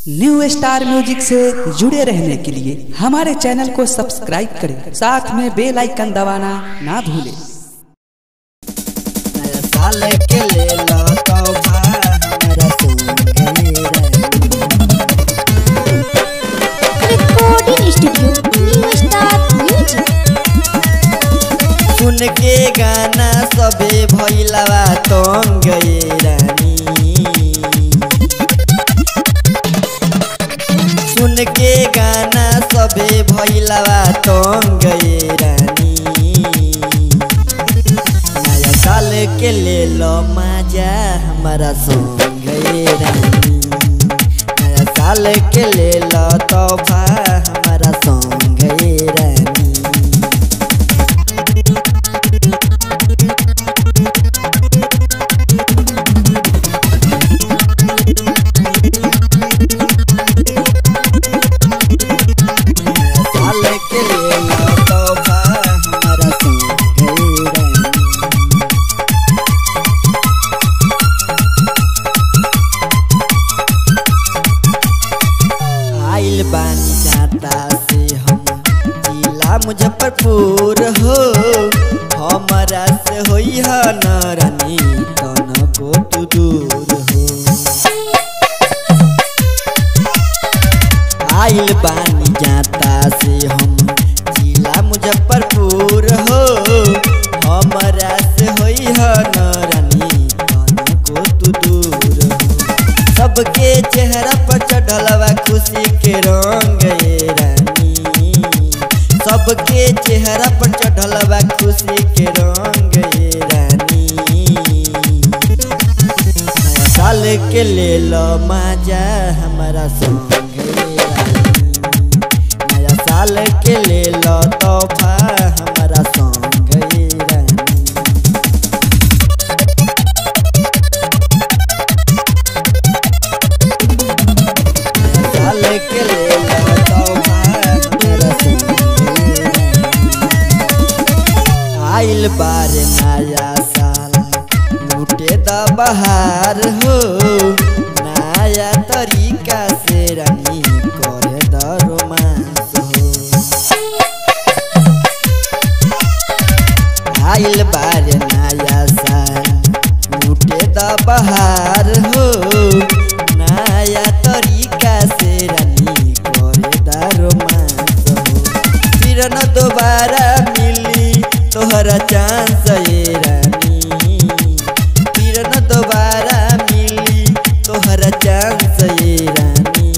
new star music से जुड़े रहने के लिए हमारे चैनल को सब्सक्राइब करें साथ में बेल आइकन दबाना ना भूलें नया साल के ले लो तोहफा हमरा संगे recording studio new star music सुन के गाना सबे भैलवा तंग ये रानी सुन के गाना सबे भैलवा तंग ये रानी नया साल के ले लो मजा हमारा संग ये रानी नया साल के ले लो तोहफा हमारा संग ये रानी साल के ले लो तोहफा हमारा संग रानी आइल बानी जाता से हम जिला मुजफ्फरपुर हो हमारा से होई ह न रानी तन को तू दूर हो आइल बानी जाता से हम जिला मुजफ्फरपुर हो हमारा से होई ह न रानी तन को तू दूर हो सबके चेहरा पर चढ़लवा खुशी के रंग ये रानी सबके चेहरा पर चढ़लवा खुशी के रंग ये रानी नया साल के ले लो मजा हमारा संग ये रानी नया साल के ले लो तोहफा हमारा संग ये रानी साल के ले लो तोहफा हमारा संग आइल बार नया साल लूटे द बहार हो नया तरीका से रानी करे द रोमांस हो आइल बार नया साल लूटे द बहार हो नया तरीका से रानी करे द रोमांस हो फिर न दोबारा मिली तोहरा चांस ये रानी फिर न दोबारा मिली तोहरा चांस ये रानी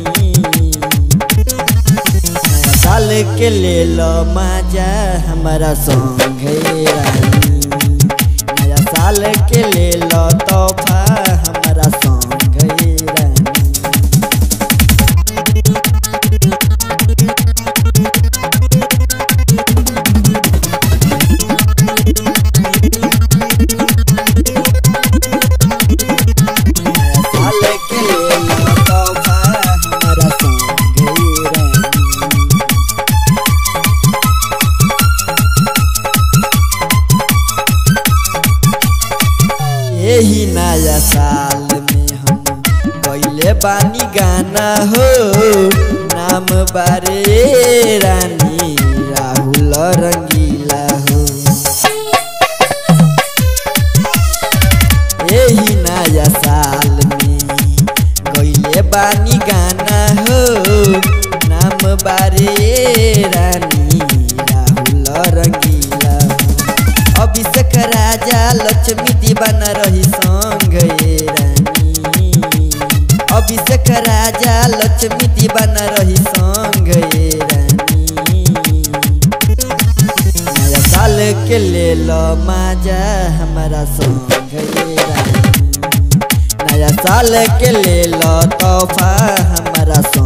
नया साल के ले लो मजा हमारा संग ये रानी नया साल के ले लो तोहफा हमारा संग ये रानी साल के ले लो तोहफा हमारा संग ये रानी यही नया साल में हम गईले बानी गाना हो नाम बारे रानी राहुल रंगीला हो यही नया साल में गईले बानी गाना हो नाम बारे रानी राहुल रंगीला हो अभिषेक राजा लक्ष्मी दीवाना रही संग ये रानी अभिषेक राजा लक्ष्मी दीवाना रही संग ये रानी नया साल के ले लो मजा हमारा संग ये रानी नया साल के ले लो तोहफा हमारा संग